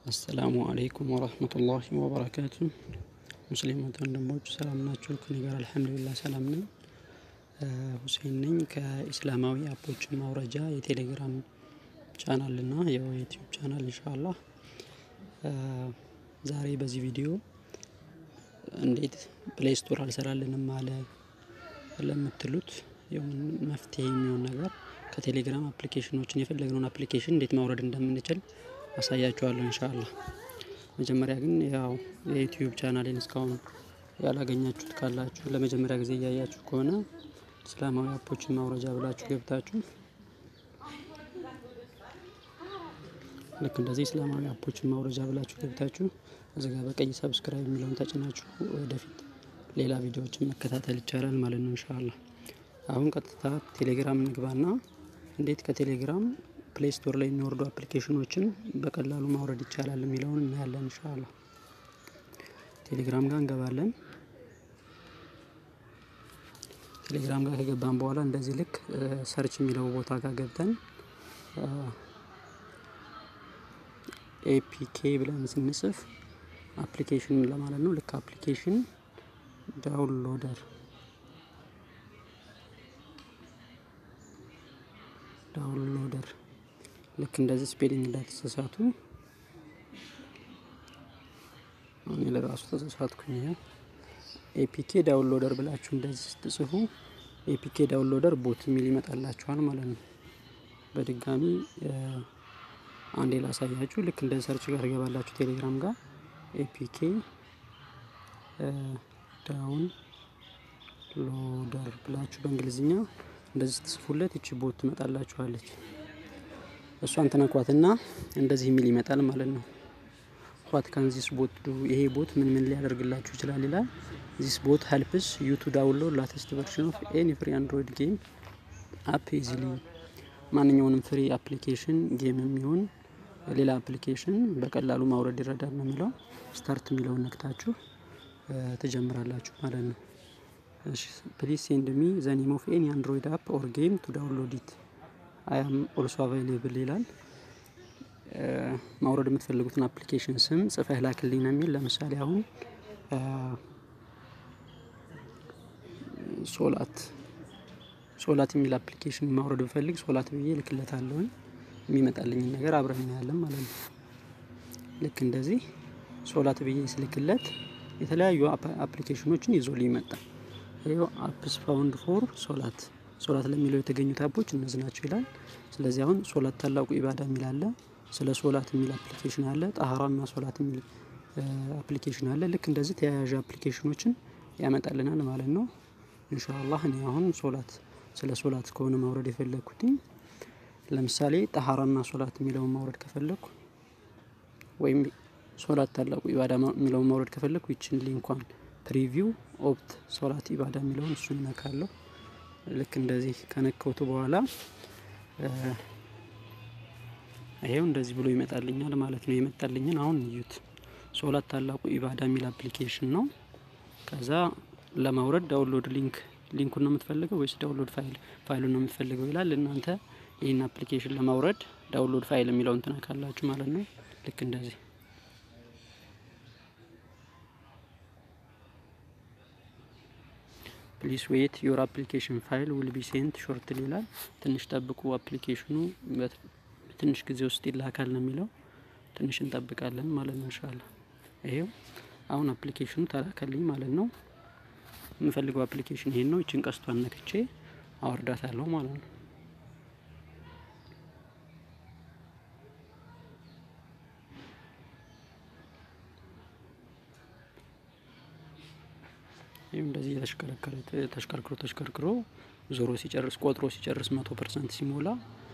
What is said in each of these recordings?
አሰላሙ አለይኩም ወረህመቱላሂ ወበረካቱ። ሙስሊም ወንድሞች ሰላም ናቸው? ከኔ ጋር አልሐምዱሊላህ ሰላም ነኝ። ሁሴን ነኝ ከኢስላማዊ አፖችን ማውረጃ የቴሌግራም ቻናል እና የዩቲዩብ ቻናል ኢንሻአላህ። ዛሬ በዚህ ቪዲዮ እንዴት ፕሌይ ስቶር አልሰራልንም አለ ለምትሉት መፍትሄ የሚሆን ነገር ከቴሌግራም አፕሊኬሽኖችን የፈለግነውን አፕሊኬሽን እንዴት ማውረድ እንደምንችል አሳያችኋለሁ ኢንሻአላህ። መጀመሪያ ግን ያው የዩቲዩብ ቻናሌን እስካሁን ያላገኛችሁት ካላችሁ ለመጀመሪያ ጊዜ እያያችሁ ከሆነ እስላማዊ አፖችን ማውረጃ ብላችሁ ገብታችሁ ልክ እንደዚህ እስላማዊ አፖችን ማውረጃ ብላችሁ ገብታችሁ እዚህ ጋር በቀይ ሰብስክራይብ የሚለውን ተጭናችሁ ወደፊት ሌላ ቪዲዮዎችን መከታተል ይቻላል ማለት ነው ኢንሻአላህ። አሁን ቀጥታ ቴሌግራም እንግባና እንዴት ከቴሌግራም ፕሌይ ስቶር ላይ የሚወርዱ አፕሊኬሽኖችን በቀላሉ ማውረድ ይቻላል የሚለውን እናያለን ኢንሻአላህ። ቴሌግራም ጋር እንገባለን። ቴሌግራም ጋር ከገባን በኋላ እንደዚህ ልክ ሰርች የሚለው ቦታ ጋር ገብተን ኤፒኬ ብለን ስንጽፍ አፕሊኬሽን ለማለት ነው። ልክ አፕሊኬሽን ዳውንሎደር ዳውንሎደር ልክ እንደዚህ ስፔሊንግ እንዳትሳሳቱ። እኔ ለራሱ ተሳሳትኩኝ። ኤፒኬ ዳውንሎደር ብላችሁ እንደዚህ ስትጽፉ ኤፒኬ ዳውንሎደር ቦት የሚል ይመጣላችኋል ማለት ነው። በድጋሚ አንዴ ላሳያችሁ። ልክ እንደ ሰርች ጋር ገባላችሁ ቴሌግራም ጋር ኤፒኬ ዳውን ሎደር ብላችሁ በእንግሊዝኛ እንደዚህ ስትጽፉለት ይቺ ቦት ትመጣላችኋለች። እሷን ትነኳትና እንደዚህ የሚል ይመጣል ማለት ነው። ዋት ካን ዚስ ቦት ዱ ይሄ ቦት ምን ምን ሊያደርግላችሁ ይችላል ይላል። ዚስ ቦት ሄልፕስ ዩ ቱ ዳውንሎድ ላተስት ቨርሽን ኦፍ ኤኒ ፍሪ አንድሮይድ ጌም አፕ ኢዚሊ ማንኛውንም ፍሪ አፕሊኬሽን ጌም የሚሆን ሌላ አፕሊኬሽን በቀላሉ ማውረድ ይረዳል ነው የሚለው። ስታርት የሚለውን ነክታችሁ ትጀምራላችሁ ማለት ነው። ፕሊዝ ሴንድ ሚ ዘ ኔም ኦፍ ኤኒ አንድሮይድ አፕ ኦር ጌም ቱ ዳውንሎድ ኢት አይ አም ኦልሶ አቫይሌብል ይላል። ማውረድ የምትፈልጉትን አፕሊኬሽን ስም ጽፈህ ላክልኝ ነው የሚል። ለምሳሌ አሁን ሶላት ሶላት የሚል አፕሊኬሽን ማውረድ ብፈልግ ሶላት ብዬ ልክለታለሁኝ። የሚመጣልኝን ነገር አብረን እናያለን ማለት ነው። ልክ እንደዚህ ሶላት ብዬ ስልክለት የተለያዩ አፕሊኬሽኖችን ይዞልኝ ይመጣል። ይኸው አፕስ ፋውንድ ፎር ሶላት ሶላት ለሚለው የተገኙት አፖች እነዚህ ናቸው ይላል። ስለዚህ አሁን ሶላት ታላቁ ኢባዳ የሚል አለ። ስለ ሶላት የሚል አፕሊኬሽን አለ። ጣሃራና ሶላት የሚል አፕሊኬሽን አለ። ልክ እንደዚህ ተያያዥ አፕሊኬሽኖችን ያመጣልናል ማለት ነው። ኢንሻአላህ እኔ አሁን ሶላት ስለ ሶላት ከሆነ ማውረድ የፈለግኩትኝ ለምሳሌ ጣሃራና ሶላት የሚለውን ማውረድ ከፈለግኩ ወይም ሶላት ታላቁ ኢባዳ የሚለውን ማውረድ ከፈለግኩ ይችን ሊንኳን ፕሪቪው ኦፕት ሶላት ኢባዳ የሚለውን እሱን ነካለሁ። ልክ እንደዚህ ከነከውቱ በኋላ ይሄው እንደዚህ ብሎ ይመጣልኛል ማለት ነው። የመጣልኝን አሁን እዩት። ሶላት ታላቁ ኢባዳ የሚል አፕሊኬሽን ነው። ከዛ ለማውረድ ዳውንሎድ ሊንክ ሊንኩን ነው የምትፈልገው ወይስ ዳውንሎድ ፋይል ፋይሉን ነው የምትፈልገው ይላል። እናንተ ይህን አፕሊኬሽን ለማውረድ ዳውንሎድ ፋይል የሚለውን ትነካላችሁ ማለት ነው። ልክ እንደዚህ ፕሊስ ዌት ዮር አፕሊኬሽን ፋይል ዊል ቢ ሴንት ሾርትሊ ይላል። ትንሽ ጠብቁ፣ አፕሊኬሽኑ በትንሽ ጊዜ ውስጥ ይላካል ነው የሚለው። ትንሽ እንጠብቃለን ማለት ነው ኢንሻአላ። ይሄው አሁን አፕሊኬሽኑ ተላከልኝ ማለት ነው። የምፈልገው አፕሊኬሽን ይሄን ነው። እችን ቀስቷን ነክቼ አወርዳታለሁ ማለት ነው። ይህም እንደዚህ የተሽከረከረ ተሽከርክሮ ተሽከርክሮ ዞሮ ሲጨርስ ቆጥሮ ሲጨርስ መቶ ፐርሰንት ሲሞላ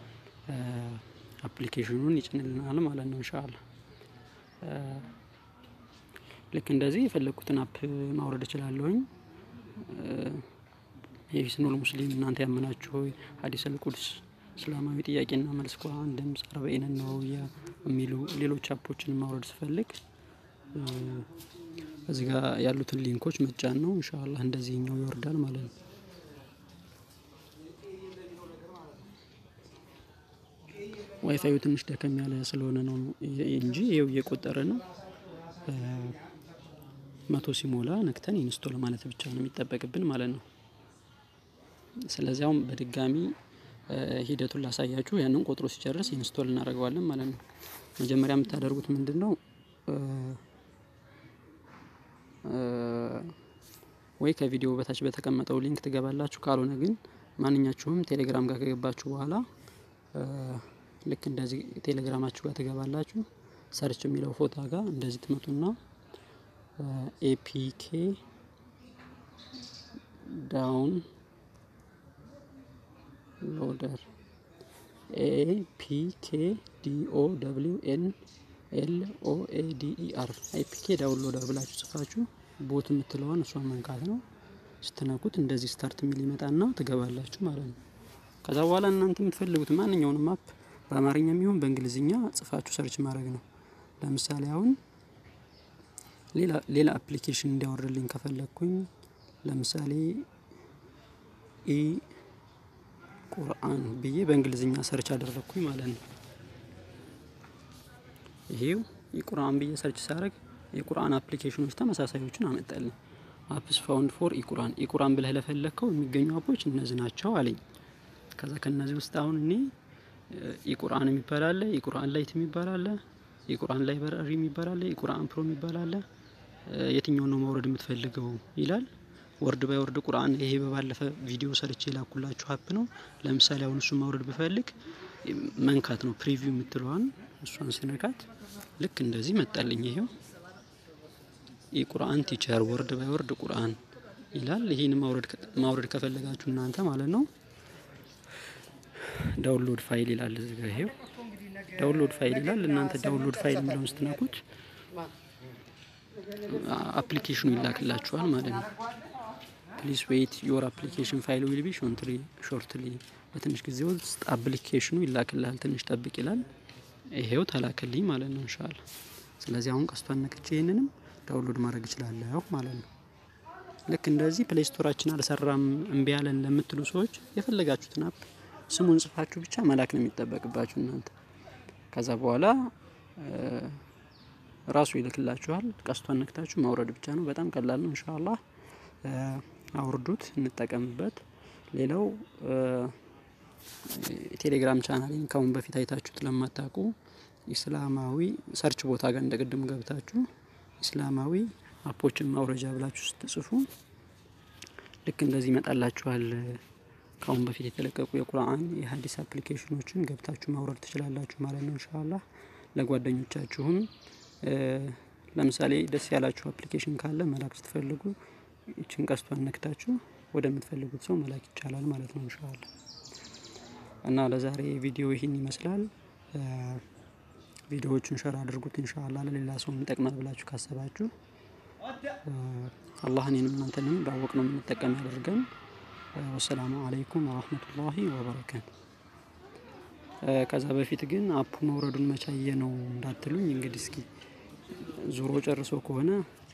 አፕሊኬሽኑን ይጭንልናል ማለት ነው ኢንሻአላ። ልክ እንደዚህ የፈለግኩትን አፕ ማውረድ እችላለሁኝ። የሂስኑል ሙስሊም እናንተ ያመናችሁ ሆይ ሀዲስ አልቁድስ እስላማዊ ጥያቄና መልስ ቁርአን ድምጽ አርበዒን ነወዊያ የሚሉ ሌሎች አፖችን ማውረድ ስፈልግ እዚህ ጋር ያሉትን ሊንኮች መጫን ነው። ኢንሻአላህ እንደዚህኛው ይወርዳል ማለት ነው። ዋይፋዩ ትንሽ ደከም ያለ ስለሆነ ነው እንጂ ይኸው እየቆጠረ ነው። መቶ ሲሞላ ነክተን ኢንስቶል ማለት ብቻ ነው የሚጠበቅብን ማለት ነው። ስለዚህ አሁን በድጋሚ ሂደቱን ላሳያችሁ ያንን ቆጥሮ ሲጨርስ ኢንስቶል እናደርገዋለን ማለት ነው። መጀመሪያ የምታደርጉት ምንድን ነው? ወይ ከቪዲዮ በታች በተቀመጠው ሊንክ ትገባላችሁ። ካልሆነ ግን ማንኛችሁም ቴሌግራም ጋር ከገባችሁ በኋላ ልክ እንደዚህ ቴሌግራማችሁ ጋር ትገባላችሁ። ሰርች የሚለው ፎታ ጋር እንደዚህ ትመጡና ኤፒኬ ዳውን ሎደር ኤፒኬ ዲኦ ደብሊው ኤን ኤል ኦ ኤ ዲ ኢ አር ኤፒኬ ዳውንሎደር ብላችሁ ጽፋችሁ ቦት የምትለዋን እሷን መንካት ነው። ስትነኩት እንደዚህ ስታርት የሚል ይመጣና ትገባላችሁ ማለት ነው። ከዛ በኋላ እናንተ የምትፈልጉት ማንኛውንም አፕ በአማርኛ የሚሆን በእንግሊዝኛ ጽፋችሁ ሰርች ማድረግ ነው። ለምሳሌ አሁን ሌላ ሌላ አፕሊኬሽን እንዲያወርድልኝ ከፈለግኩኝ ለምሳሌ ኢ ቁርአን ብዬ በእንግሊዝኛ ሰርች አደረግኩኝ ማለት ነው። ይሄው የቁርአን ብዬ ሰርች ሳደርግ የቁርአን አፕሊኬሽኖች ተመሳሳዮችን አመጣልኝ። አፕስ ፋውንድ ፎር ኢቁራን ኢቁራን ብለህ ለፈለግከው የሚገኙ አፖች እነዚህ ናቸው አለኝ። ከዛ ከነዚህ ውስጥ አሁን እኔ ኢቁርአን የሚባል አለ፣ ኢቁርአን ላይት የሚባል አለ፣ ኢቁርአን ላይብረሪ የሚባል አለ፣ ኢቁርአን ፕሮ የሚባል አለ። የትኛውን ነው ማውረድ የምትፈልገው ይላል። ወርድ ባይ ወርድ ቁርአን ይሄ በባለፈ ቪዲዮ ሰርቼ የላኩላችሁ አፕ ነው። ለምሳሌ አሁን እሱን ማውረድ ብፈልግ መንካት ነው ፕሪቪው የምትለዋን እሷን ስነካት ልክ እንደዚህ መጣልኝ። ይሄው የቁርአን ቲቸር ወርድ ባይ ወርድ ቁርአን ይላል። ይህን ማውረድ ከፈለጋችሁ እናንተ ማለት ነው ዳውንሎድ ፋይል ይላል እዚህ ጋር ይሄው ዳውንሎድ ፋይል ይላል። እናንተ ዳውንሎድ ፋይል የሚለውን ስትነኩት አፕሊኬሽኑ ይላክላችኋል ማለት ነው። ፕሊስ ዌይት ዮር አፕሊኬሽን ፋይል ዊል ቢ ሾንትሊ ሾርትሊ በትንሽ ጊዜ ውስጥ አፕሊኬሽኑ ይላክልሃል፣ ትንሽ ጠብቅ ይላል። ይሄው ተላከልኝ ማለት ነው እንሻላ። ስለዚህ አሁን ቀስቷን ነክቼ ይህንንም ዳውንሎድ ማድረግ እችላለሁ ማለት ነው። ልክ እንደዚህ ፕሌይ ስቶራችን አልሰራም እምቢ ያለን ለምትሉ ሰዎች የፈለጋችሁትን አፕ ስሙን ጽፋችሁ ብቻ መላክ ነው የሚጠበቅባችሁ እናንተ። ከዛ በኋላ ራሱ ይልክላችኋል። ቀስቷን ነክታችሁ ማውረድ ብቻ ነው። በጣም ቀላል ነው። ኢንሻአላህ አውርዱት፣ እንጠቀምበት። ሌላው ቴሌግራም ቻናሌን ከአሁን በፊት አይታችሁት ለማታውቁ ኢስላማዊ ሰርች ቦታ ጋር እንደ ቅድም ገብታችሁ ኢስላማዊ አፖችን ማውረጃ ብላችሁ ስትጽፉ ልክ እንደዚህ ይመጣላችኋል። ከአሁን በፊት የተለቀቁ የቁርአን የሀዲስ አፕሊኬሽኖችን ገብታችሁ ማውረድ ትችላላችሁ ማለት ነው። ኢንሻአላህ ለጓደኞቻችሁም ለምሳሌ ደስ ያላችሁ አፕሊኬሽን ካለ መላክ ስትፈልጉ ይችን ቀስቷን ነክታችሁ ወደምትፈልጉት ሰው መላክ ይቻላል ማለት ነው ኢንሻአላህ። እና ለዛሬ ቪዲዮ ይህን ይመስላል። ቪዲዮዎቹን ሸር አድርጉት ኢንሻአላህ ለሌላ ሰው ይጠቅማል ብላችሁ ካሰባችሁ አላህ እኔንም እናንተንም ባወቅ ነው የምንጠቀም ያደርገን። ወሰላሙ አለይኩም ወራህመቱላሂ ወበረካቱ። ከዛ በፊት ግን አፑ መውረዱን መቻየ ነው እንዳትሉኝ። እንግዲህ እስኪ ዙሮ ጨርሶ ከሆነ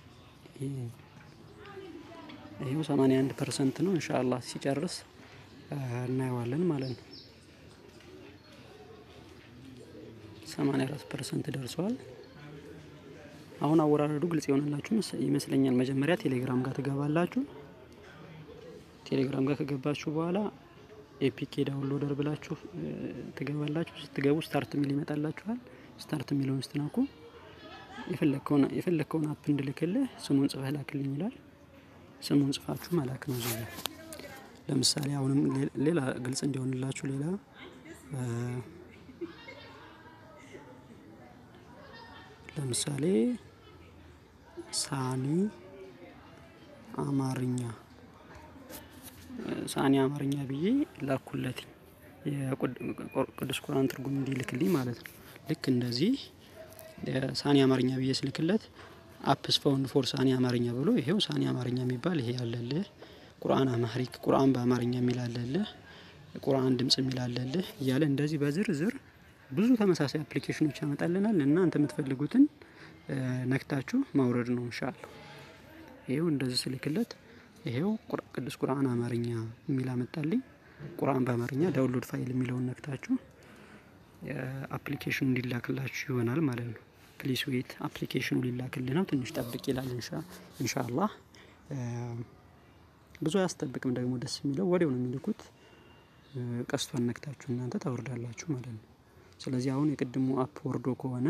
ይሄው 81 ፐርሰንት ነው። ኢንሻአላህ ሲጨርስ እናየዋለን ማለት ነው። 84 ፐርሰንት ደርሷል። አሁን አወራረዱ ግልጽ የሆነላችሁ ይመስለኛል። መጀመሪያ ቴሌግራም ጋር ትገባላችሁ። ቴሌግራም ጋር ከገባችሁ በኋላ ኤፒኬ ዳውንሎደር ብላችሁ ትገባላችሁ። ስትገቡ ስታርት የሚል ይመጣላችኋል። ስታርት የሚለውን ስትናኩ የፈለግከውን አፕ እንድልክልህ ስሙን ጽፈህ ላክልኝ ይላል። ስሙን ጽፋችሁ መላክ ነው። ዚ ለምሳሌ አሁንም ሌላ ግልጽ እንዲሆንላችሁ ሌላ ለምሳሌ ሳኒ አማርኛ ሳኒ አማርኛ ብዬ ላኩለት የቅዱስ ቁርአን ትርጉም እንዲልክልኝ ማለት ነው። ልክ እንደዚህ ሳኒ አማርኛ ብዬ ስልክለት አፕስ ፋውንድ ፎር ሳኒ አማርኛ ብሎ ይሄው ሳኒ አማርኛ የሚባል ይሄ ያለልህ፣ ቁርአን አማሪክ ቁርአን በአማርኛ የሚል አለልህ፣ ቁርአን ድምጽ የሚል አለልህ እያለ እንደዚህ በዝርዝር ብዙ ተመሳሳይ አፕሊኬሽኖች ያመጣልናል። እናንተ የምትፈልጉትን ነክታችሁ ማውረድ ነው ኢንሻአላህ። ይሄው እንደዚህ ስልክለት ይሄው ቅዱስ ቁርአን አማርኛ የሚል አመጣልኝ። ቁርአን በአማርኛ ዳውንሎድ ፋይል የሚለውን ነክታችሁ አፕሊኬሽኑ እንዲላክላችሁ ይሆናል ማለት ነው። ፕሊስ ዌት አፕሊኬሽኑ ሊላክል ነው። ትንሽ ጠብቅ ይላል። ኢንሻአላህ ብዙ አያስጠብቅም። ደግሞ ደስ የሚለው ወዲያው ነው የሚልኩት። ቀስቷን ነክታችሁ እናንተ ታወርዳላችሁ ማለት ነው። ስለዚህ አሁን የቅድሙ አፕ ወርዶ ከሆነ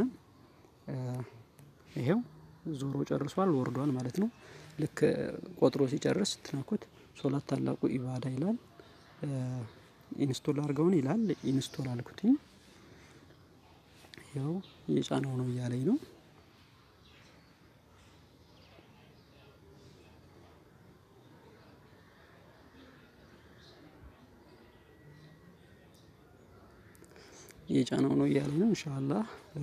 ይሄው ዞሮ ጨርሷል፣ ወርዷል ማለት ነው። ልክ ቆጥሮ ሲጨርስ ስትነኩት ሶላት ታላቁ ኢባዳ ይላል። ኢንስቶል አድርገውን ይላል። ኢንስቶል አልኩትኝ። ያው የጫነው ነው እያለኝ ነው። የጫነው ነው እያለኝ ነው። ኢንሻአላህ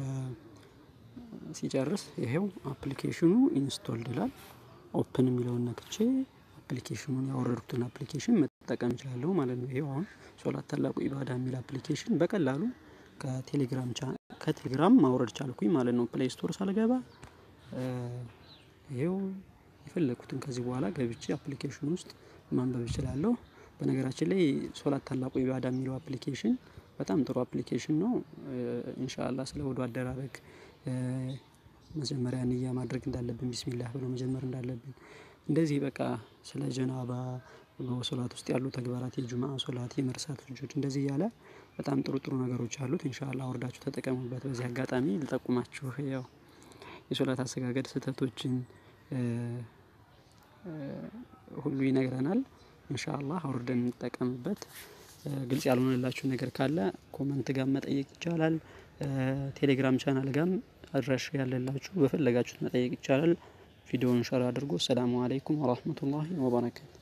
ሲጨርስ ይሄው አፕሊኬሽኑ ኢንስቶልድ ይላል። ኦፕን የሚለውን ነክቼ አፕሊኬሽኑን ያወረድኩትን አፕሊኬሽን መጠቀም እችላለሁ ማለት ነው። ይሄው አሁን ሶላት ታላቁ ኢባዳ የሚል አፕሊኬሽን በቀላሉ ከቴሌግራም ከቴሌግራም ማውረድ ቻልኩኝ ማለት ነው። ፕሌይ ስቶር ሳልገባ ይሄው የፈለኩትን ከዚህ በኋላ ገብቼ አፕሊኬሽን ውስጥ ማንበብ እችላለሁ። በነገራችን ላይ ሶላት ታላቁ ኢባዳ የሚለው አፕሊኬሽን በጣም ጥሩ አፕሊኬሽን ነው። ኢንሻአላህ ስለ ወዱ አደራረግ መጀመሪያ ንያ ማድረግ እንዳለብን ቢስሚላህ ብሎ መጀመር እንዳለብን እንደዚህ በቃ ስለ ጀናባ በሶላት ውስጥ ያሉ ተግባራት የጁማ ሶላት የመርሳት ልጆች እንደዚህ እያለ በጣም ጥሩ ጥሩ ነገሮች አሉት። ኢንሻአላህ አውርዳችሁ ተጠቀሙበት። በዚህ አጋጣሚ ልጠቁማችሁ ያው የሶላት አሰጋገድ ስህተቶችን ሁሉ ይነግረናል። ኢንሻአላህ አውርደን እንጠቀምበት። ግልጽ ያልሆነላችሁ ነገር ካለ ኮመንት ጋር መጠየቅ ይቻላል። ቴሌግራም ቻናል ጋም አድራሻ ያለላችሁ በፈለጋችሁት መጠየቅ ይቻላል። ቪዲዮውን ሸር አድርጎ ሰላሙ አለይኩም ወራህመቱላሂ ወበረካቱ